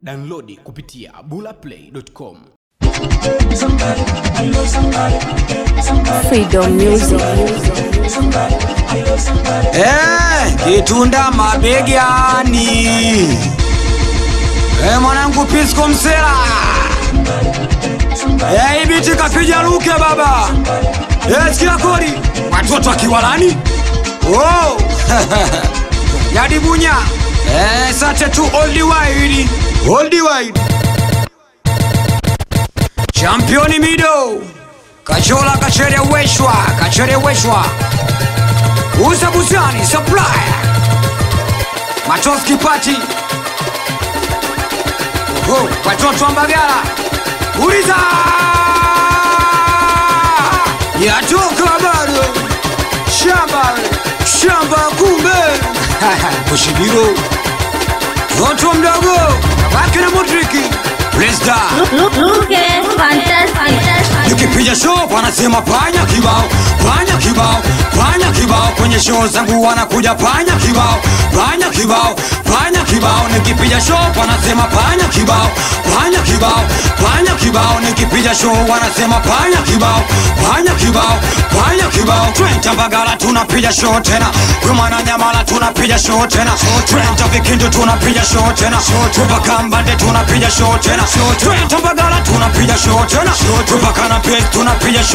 Downloadi kupitia bulaplay.com. Freedom Music. Eh, kitunda mabegani. Eh, mwanangu Pisco Msela. Eh, ibiti kapija luke baba. Eh, sikia kodi. Watoto akiwalani. Oh. Yadi bunya. Eh, sate tu old wide. Old wide. Championi mido. Kachola kacheleweshwa, kacheleweshwa. Uza Buzani Supplier Matoski Party Oho, watoto wa Mbagala Uliza Yatoka bado Shamba Shamba kumbe Kushibiro Toto mdogo Wake na Modriki Presda Look, look at fantastic. Nikipiga show wanasema panya kibao, panya kibao, panya kibao. Kwenye show zangu wanakuja panya kibao, panya kibao, panya kibao. Nikipiga show wanasema panya kibao, panya kibao, panya kibao. Nikipiga show wanasema panya kibao, panya kibao, panya kibao. Twenta Mbagala tunapiga show tena, Rumana Nyamala tunapiga show tena, Twenta Vikindu tunapiga show tena, Tupaka Mbande tunapiga show tena, Twenta Mbagala tunapiga show tena, Tupaka na Pes tunapiga show